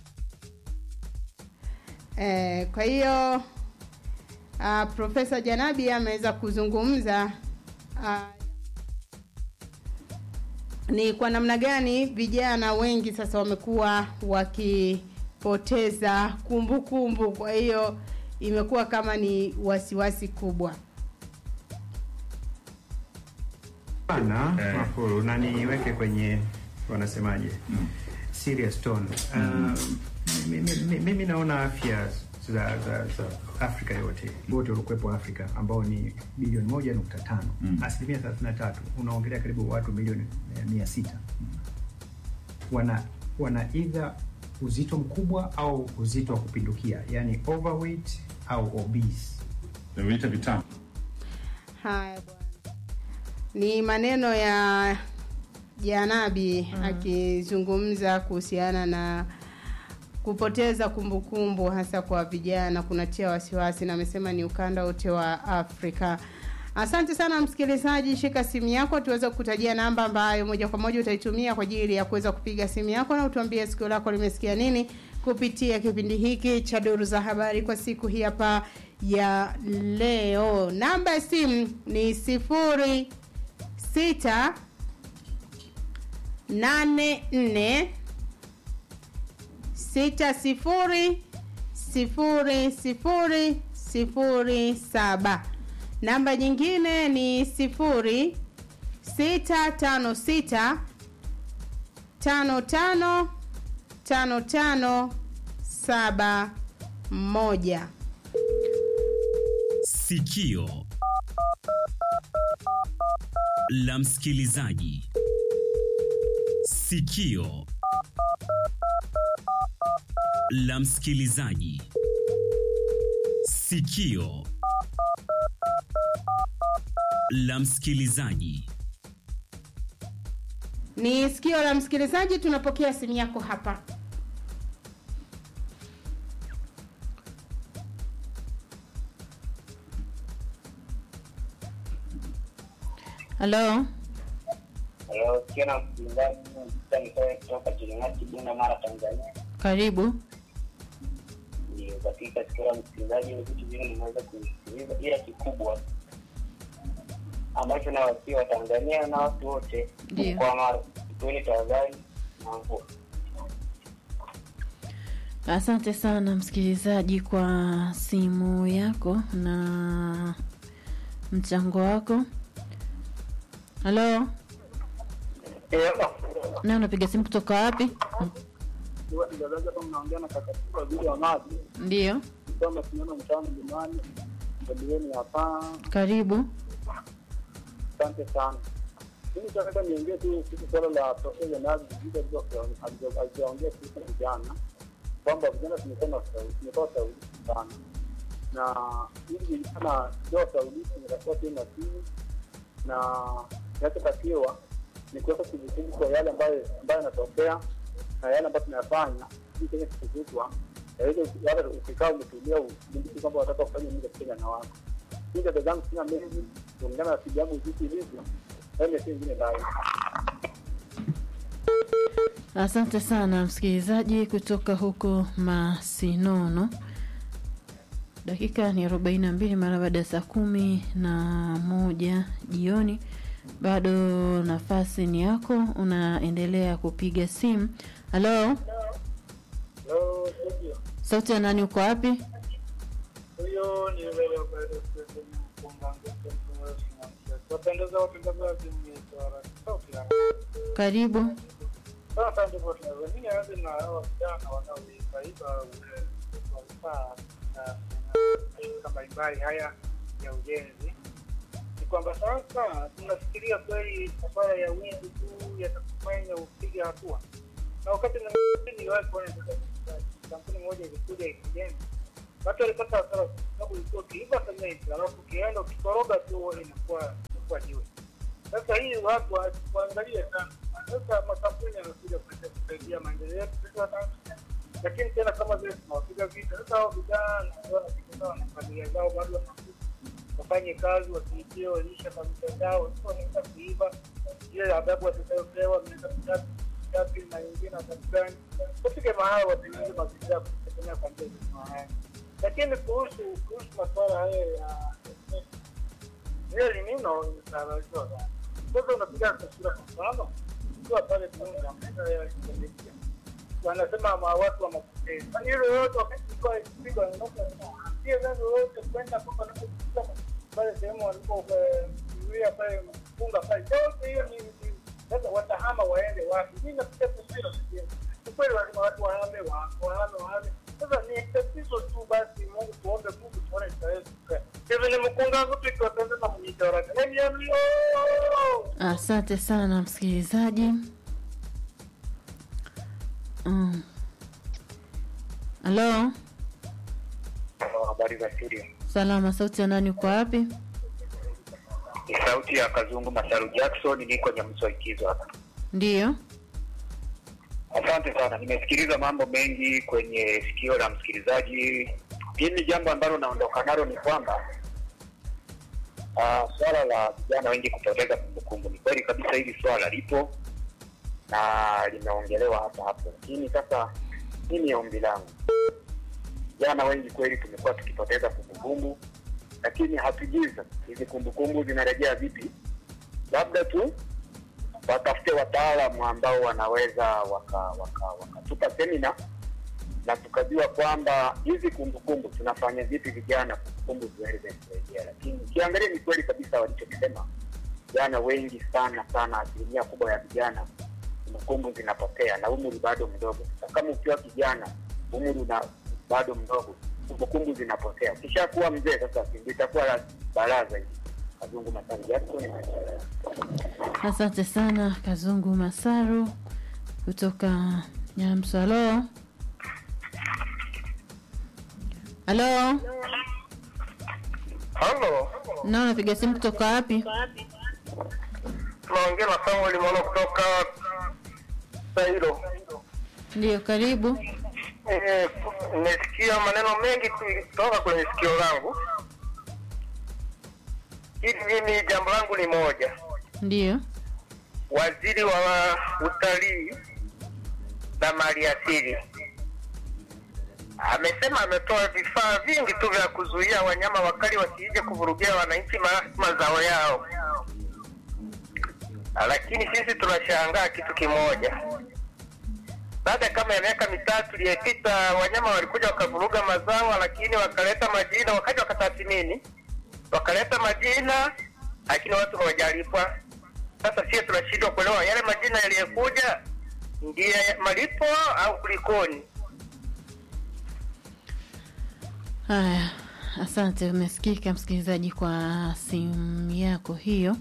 [SPEAKER 2] Eh, kwa hiyo uh, Profesa Janabi ameweza kuzungumza uh, ni kwa namna gani vijana wengi sasa wamekuwa wakipoteza kumbukumbu. Kwa hiyo imekuwa kama ni wasiwasi kubwa.
[SPEAKER 6] Bana
[SPEAKER 7] Eh.
[SPEAKER 6] Mafuru, na niweke kwenye wanasemaje, serious tone. Uh, mimi, mimi, mimi naona afya za, za, za Afrika yote wote waliokuwepo Afrika ambao ni bilioni moja nukta tano asilimia thelathini na tatu unaongelea karibu watu milioni eh, mia sita wana wana either uzito mkubwa au uzito wa kupindukia, yani overweight au obese.
[SPEAKER 7] vimeita vitamu
[SPEAKER 2] Haya bwana, ni maneno ya Janabi akizungumza kuhusiana na kupoteza kumbukumbu hasa kwa vijana kunatia wasiwasi, na amesema ni ukanda wote wa Afrika. Asante sana msikilizaji, shika simu yako tuweze kukutajia namba ambayo moja kwa moja utaitumia kwa ajili ya kuweza kupiga simu yako na utuambie sikio lako limesikia nini kupitia kipindi hiki cha Duru za Habari kwa siku hii hapa ya leo. Namba ya simu ni sifuri sita nane nne sita sifuri sifuri sifuri sifuri saba. Namba nyingine ni sifuri sita tano sita tano tano tano tano saba moja.
[SPEAKER 8] Sikio la msikilizaji. Sikio la msikilizaji. Sikio la msikilizaji.
[SPEAKER 2] Ni sikio la msikilizaji, tunapokea simu yako hapa.
[SPEAKER 1] Halo,
[SPEAKER 9] Halo, tena msikilizaji, nitoe kutoka Kiringati, Bunda, Mara, Tanzania.
[SPEAKER 1] karibu.
[SPEAKER 9] Ni katika sikio la msikilizaji, ni vitu vingi nimeweza kusikiliza, ila kikubwa ambacho nawasia wa Tanzania na watu wote
[SPEAKER 1] Ndio.
[SPEAKER 9] kwa Mara, tuweni tahadhari na mvua.
[SPEAKER 1] Asante sana msikilizaji kwa simu yako na mchango wako. Halo, na unapiga simu kutoka wapi?
[SPEAKER 9] mnaongea na kakatibu waziri wa maji
[SPEAKER 1] Ndiyo,
[SPEAKER 9] kwamba tunaona mtaani Jumani Adiweni hapa.
[SPEAKER 1] karibu.
[SPEAKER 9] Asante sana. Mimi nataka niongee tu kuhusu swala la profesa Nazi alizoongea kuhusu vijana kwamba vijana tumekuwa na ushauri- tumekuwa ushaurishi sana, na ili vijana sio ushaurishi, inatakiwa tuwe makini na kinachotakiwa ni kuweka kumbukumbu kwa yale ambayo ambayo yanatokea na yale ambayo tunayafanya ili kwenye kukutwa yaweze yale ukikaa umetulia ukumbuki kwamba wataka kufanya nini katika jana wako. Hii dada zangu sina mengi kulingana na siku yangu jinsi ilivyo, ende si ingine lai
[SPEAKER 1] Asante sana msikilizaji kutoka huko Masinono. Dakika ni arobaini na mbili mara baada ya saa kumi na moja jioni. Bado nafasi ni yako, unaendelea kupiga simu. Halo, sauti ya nani? Uko wapi?
[SPEAKER 9] huyo ni wapendeza watangazaji sauti ya
[SPEAKER 1] Karibu.
[SPEAKER 9] sasa ndipo tunazamini aanze na hawa vijana wanaoibaiba vifaa na mashirika mbalimbali haya ya ujenzi ni kwamba sasa tunafikiria kweli masuala ya wizi tu yatakufanya upige hatua na wakati mwingine niliwahi kuona sasa kampuni moja ilikuja ikijenga watu walipata hasara kwa sababu ilikuwa ukiiba sementi alafu ukienda ukikoroga tu inakuwa inakuwa jiwe. Sasa hii watu wa- waangalie sana. Sasa makampuni yanakuja kuleta kusaidia maendeleo yetu sisi wa Tanzania, lakini tena kama vile tunawapiga vita. Sasa hao vijana ndio wanapigana na familia zao bado wanakuja wafanye kazi wasiitie walisha familia zao, sio wanaenda kuiba ile adhabu watakayopewa miaka mitatu mitatu na nyingine adhabu gani. Wafike mahali watengeneze mazingira ya kutegemea kwa njia za haya. Lakini kuhusu kuhusu masuala haya ya ile limino imesababishwa sana. Sasa unapiga taswira kwa mfano, ukiwa pale Tunda maeneo ya Indonesia wanasema ma watu wa mapokezi. Yaani hilo yote wakati ilikuwa ikipigwa na ndoto sio neno yote kwenda mpaka napokuta pale sehemu walipozuia pale funga pale. Yote hiyo ni ni- sasa watahama waende wapi? Mimi napiga taswira sasa. Ni kweli lazima watu wahame wa- wahame wahame. Sasa ni tatizo tu basi, Mungu tuombe Mungu tuone itaweza. Hivi ni mkunga mtu ikiwatenda na mnyita waraka. Hebu yamlio.
[SPEAKER 1] Asante sana msikilizaji. Mm. Halo,
[SPEAKER 10] Habari za studio.
[SPEAKER 1] salama. Sauti ya nani? Uko wapi?
[SPEAKER 10] Ni sauti ya Kazungu Masaru Jackson, niko Nyamswa Ikizo hapa.
[SPEAKER 1] Ndiyo.
[SPEAKER 10] Asante sana, nimesikiliza mambo mengi kwenye sikio la msikilizaji. Mimi jambo ambalo naondoka nalo ni kwamba uh, swala la vijana wengi kupoteza kumbukumbu, ni kweli kabisa, hili swala lipo na limeongelewa hapa hapo, lakini sasa mimi ombi langu, vijana wengi kweli tumekuwa tukipoteza kumbukumbu, lakini hatujui sasa hizi kumbukumbu zinarejea vipi. Labda tu watafute wataalamu ambao wanaweza waka waka wakatupa semina na tukajua kwamba hizi kumbukumbu tunafanya vipi vijana kumbukumbu ziweze kurejea. Lakini ukiangalia ni kweli kabisa walichokisema, vijana wengi sana sana, asilimia kubwa ya vijana kumbukumbu zinapotea na umri bado mdogo. Sasa kama ukiwa kijana umri una bado mdogo, kumbukumbu zinapotea. Ukishakuwa mzee sasa ndio itakuwa la balaa zaidi. Kazungu Masani Jackson
[SPEAKER 1] Asante sana Kazungu Masaru kutoka Nyamswa. Halo, halo,
[SPEAKER 9] Halo.
[SPEAKER 1] na unapiga simu kutoka wapi?
[SPEAKER 9] Tunaongea na Samuel Mwana kutoka Sairo.
[SPEAKER 1] Ndiyo, karibu.
[SPEAKER 9] Eh, nimesikia maneno mengi kutoka kwenye sikio langu. Hili mimi jambo langu ni moja.
[SPEAKER 1] Ndiyo,
[SPEAKER 9] Waziri wa utalii na maliasili amesema ametoa vifaa vingi tu vya kuzuia wanyama wakali wasije kuvurugia wananchi ma- mazao yao, lakini sisi tunashangaa kitu kimoja. Baada kama ya miaka mitatu iliyopita, wanyama walikuja wakavuruga mazao, lakini wakaleta majina, wakaja wakatathmini, wakaleta majina, lakini watu hawajalipwa. Sasa sisi tunashindwa kuelewa yale majina yaliyokuja ndiye malipo au kulikoni?
[SPEAKER 1] haya, asante. Umesikika msikilizaji kwa simu yako hiyo.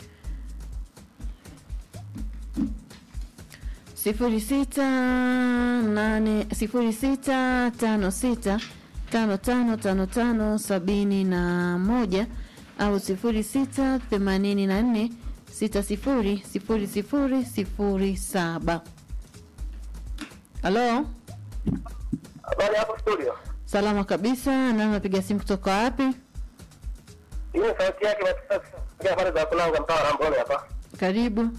[SPEAKER 1] sifuri sita nane sifuri sita tano sita tano tano tano tano sabini na moja au sifuri sita themanini na nne sita sifuri sifuri sifuri sifuri saba. Halo,
[SPEAKER 9] Habari hapo studio.
[SPEAKER 1] salama kabisa. Na unapiga simu kutoka wapi?
[SPEAKER 9] Hii ni sauti yake katika habari za kulanga mtaa wa Rambole hapa.
[SPEAKER 1] Karibu.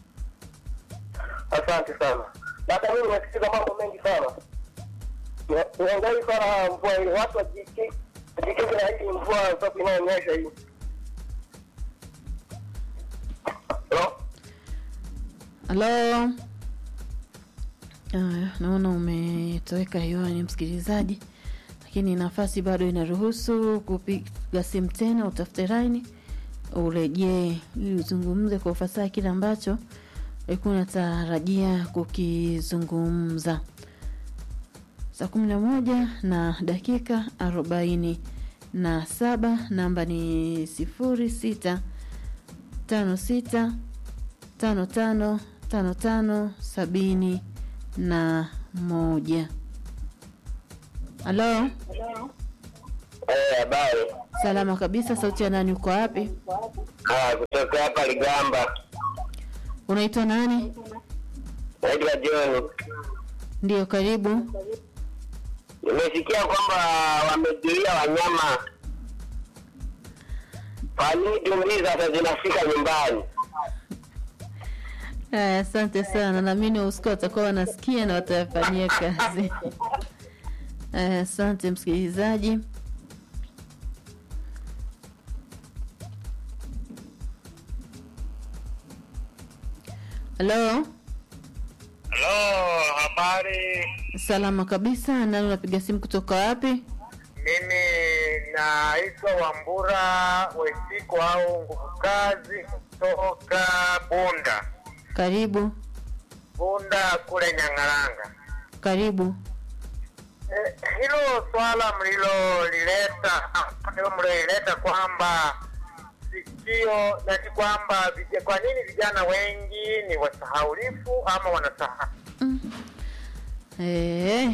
[SPEAKER 9] Asante sana. Hata mimi nimesikiza mambo mengi sana. Niangalie sana mvua ile, watu wajiki wajikinge na hii mvua sababu inayonyesha hii. Hello?
[SPEAKER 1] Halo. Aya, naona umetoweka hewani msikilizaji, lakini nafasi bado inaruhusu kupiga simu tena, utafute laini urejee ili uzungumze kwa ufasaha kile ambacho ulikuwa unatarajia kukizungumza. Saa kumi na moja na dakika arobaini na saba namba ni sifuri sita tano sita tano tano tano tano sabini na moja. Halo,
[SPEAKER 11] Eh, habari.
[SPEAKER 1] Salama kabisa. Sauti ya nani? Uko wapi?
[SPEAKER 11] Ah, kutoka hapa Ligamba.
[SPEAKER 1] Unaitwa nani?
[SPEAKER 11] Naitwa John.
[SPEAKER 1] Ndiyo, karibu.
[SPEAKER 11] Nimesikia kwamba wamezuia wanyama. Kwa nini tumbii sasa zinafika nyumbani?
[SPEAKER 1] Haya, asante sana. Naamini wahusika watakuwa wanasikia na watayafanyia kazi. Haya, asante msikilizaji. Halo,
[SPEAKER 12] Halo, habari.
[SPEAKER 1] salama kabisa. Nani unapiga simu kutoka wapi?
[SPEAKER 12] Mimi naitwa Wambura Wesiko au nguvu kazi kutoka Bunda,
[SPEAKER 1] Karibu,
[SPEAKER 12] Bunda kule Nyang'aranga.
[SPEAKER 1] karibu.
[SPEAKER 12] Eh, hilo swala mlilolileta hilo mlilolileta kwamba sikio nati kwamba vija- kwa nini vijana wengi ni wasahaulifu ama wanasahau
[SPEAKER 1] Eh.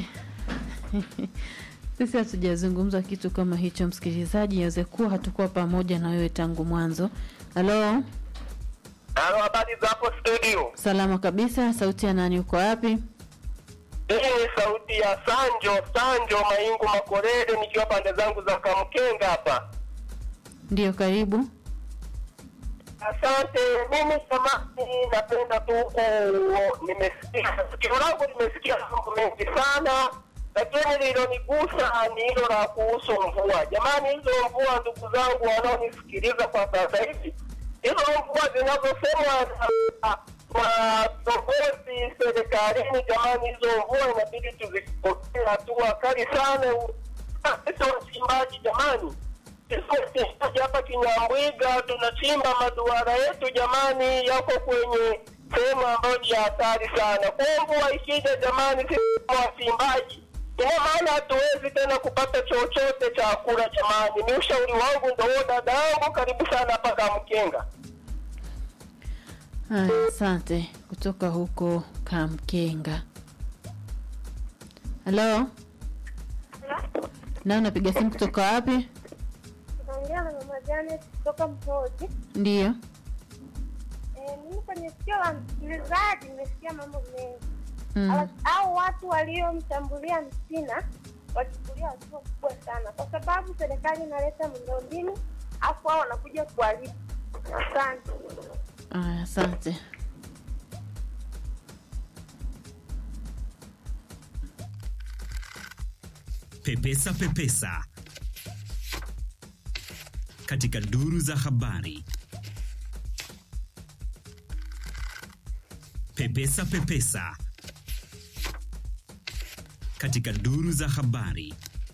[SPEAKER 1] Sisi hatujazungumza kitu kama hicho, msikilizaji. Inaweza kuwa hatukuwa pamoja na wewe tangu mwanzo. Halo,
[SPEAKER 12] Halo, habari za hapo studio?
[SPEAKER 1] salama kabisa. Sauti ya nani? Uko wapi?
[SPEAKER 12] Hii ni sauti ya Sanjo Sanjo Maingu Makorede, nikiwa pande zangu za Kamkenga hapa.
[SPEAKER 1] Ndiyo, karibu.
[SPEAKER 12] Asante. Mimi samani, napenda tu ku nimesikia sikio langu limesikia mambo mengi sana, lakini lilonigusa ni hilo la kuhusu mvua. Jamani, hizo mvua, ndugu zangu wanaonisikiliza kwa sasa hivi, hizo mvua zinazosemwa na na viongozi serikalini, jamani, hizo mvua inabidi tuzipokee hatua kali sana. Sisi wachimbaji jamani, sisi hapa Kinyambwiga tunachimba maduara yetu jamani, yako kwenye sehemu ambayo ni ya hatari sana. Kwa mvua ikija jamani, sisi kama wachimbaji ina maana hatuwezi tena kupata chochote cha kula jamani. Ni ushauri wangu ndo huo, dada yangu, karibu sana hapa Kamkenga.
[SPEAKER 1] Haya, asante. Kutoka huko Kamkenga. Halo, na unapiga simu kutoka wapi?
[SPEAKER 13] Naongea na mama Janet kutoka Mhoji.
[SPEAKER 1] Ndiyo.
[SPEAKER 13] Eh, mimi kwenye sikio la msikilizaji nimesikia mambo mengi
[SPEAKER 1] Mm.
[SPEAKER 13] Hawa- au watu waliomshambulia Msina wachukulia hatua kubwa sana, kwa sababu serikali inaleta miundombinu afu hao wanakuja kuharibu. Asante.
[SPEAKER 1] Haya, asante.
[SPEAKER 8] Pepesa Pepesa katika duru za habari. Pepesa Pepesa katika duru za habari.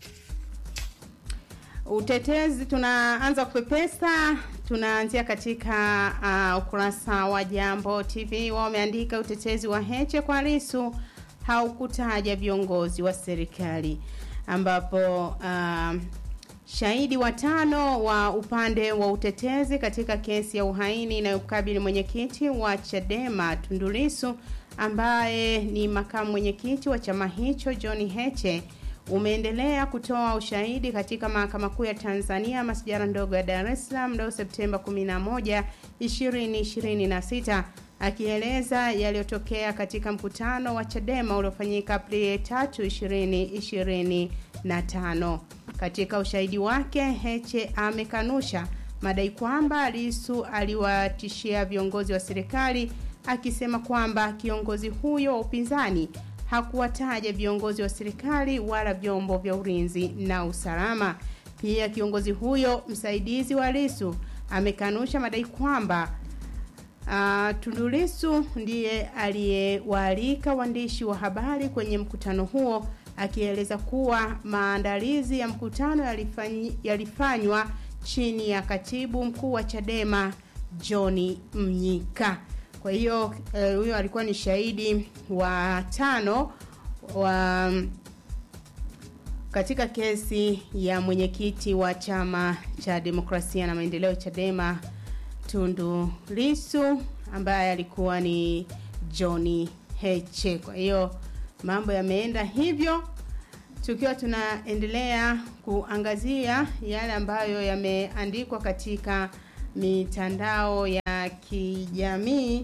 [SPEAKER 2] Utetezi tunaanza kupepesa, tunaanzia katika uh, ukurasa wa Jambo TV. Wao wameandika utetezi wa Heche kwa Lisu haukutaja viongozi wa serikali, ambapo uh, shahidi watano wa upande wa utetezi katika kesi ya uhaini inayokabili mwenyekiti wa Chadema Tundu Lissu ambaye ni makamu mwenyekiti wa chama hicho John Heche umeendelea kutoa ushahidi katika mahakama kuu ya Tanzania masijara ndogo ya Dar es Salaam leo Septemba 11, 2026 akieleza yaliyotokea katika mkutano wa Chadema uliofanyika Aprili 3, 2025. Katika ushahidi wake, Heche amekanusha madai kwamba Lissu aliwatishia viongozi wa serikali akisema kwamba kiongozi huyo wa upinzani hakuwataja viongozi wa serikali wala vyombo vya ulinzi na usalama. Pia kiongozi huyo msaidizi wa Lissu amekanusha madai kwamba uh, Tundu Lissu ndiye aliyewaalika waandishi wa habari kwenye mkutano huo akieleza kuwa maandalizi ya mkutano yalifanyi, yalifanywa chini ya katibu mkuu wa Chadema John Mnyika. Kwa hiyo eh, huyo alikuwa ni shahidi wa tano wa katika kesi ya mwenyekiti wa chama cha demokrasia na maendeleo Chadema Tundu Lissu ambaye alikuwa ni John Heche. Kwa hiyo mambo yameenda hivyo tukiwa tunaendelea kuangazia yale ambayo yameandikwa katika mitandao ya kijamii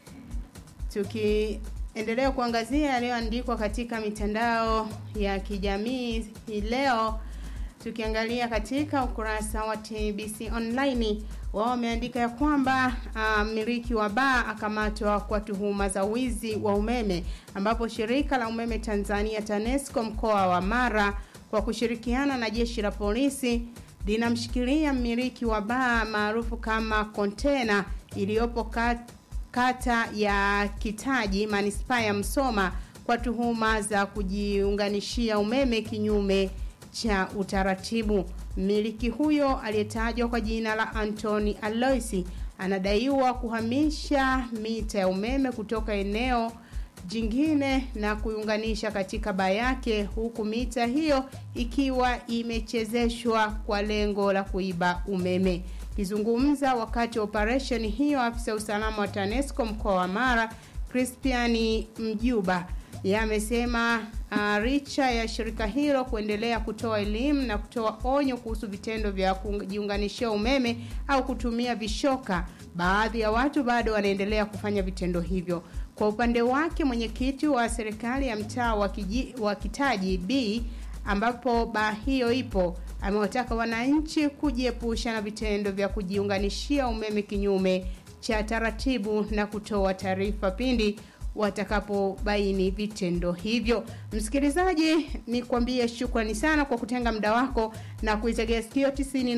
[SPEAKER 2] tukiendelea kuangazia yaliyoandikwa katika mitandao ya kijamii hii leo tukiangalia katika ukurasa wa TBC online wao wameandika ya kwamba mmiliki uh, wa baa akamatwa kwa tuhuma za wizi wa umeme ambapo shirika la umeme Tanzania TANESCO mkoa wa Mara kwa kushirikiana na jeshi la polisi linamshikilia mmiliki wa baa maarufu kama Kontena iliyopo kat, kata ya Kitaji manispaa ya Msoma kwa tuhuma za kujiunganishia umeme kinyume cha utaratibu. Mmiliki huyo aliyetajwa kwa jina la Anthony Aloisi anadaiwa kuhamisha mita ya umeme kutoka eneo jingine na kuiunganisha katika baa yake huku mita hiyo ikiwa imechezeshwa kwa lengo la kuiba umeme. Kizungumza wakati wa operesheni hiyo, afisa usalama wa TANESCO mkoa wa Mara Crispiani Mjuba yamesema uh, richa ya shirika hilo kuendelea kutoa elimu na kutoa onyo kuhusu vitendo vya kujiunganishia umeme au kutumia vishoka, baadhi ya watu bado wanaendelea kufanya vitendo hivyo. Kwa upande wake, mwenyekiti wa serikali ya mtaa wa, wa Kitaji B ambapo baa hiyo ipo amewataka wananchi kujiepusha na vitendo vya kujiunganishia umeme kinyume cha taratibu na kutoa taarifa pindi watakapobaini vitendo hivyo. Msikilizaji, nikwambie shukrani sana kwa kutenga muda wako na kuitegea sikio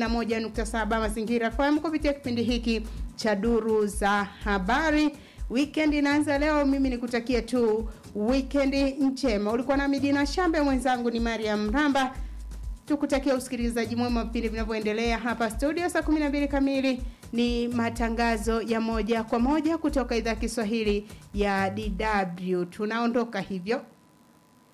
[SPEAKER 2] 91.7 Mazingira FM kupitia kipindi hiki cha duru za habari. Weekend inaanza leo, mimi nikutakie tu weekend njema. Ulikuwa na Midina Shambe, mwenzangu ni Mariam Ramba. Tukutakia usikilizaji mwema vipindi vinavyoendelea hapa studio. Saa 12 kamili ni matangazo ya moja kwa moja kutoka idhaa Kiswahili ya DW. Tunaondoka hivyo.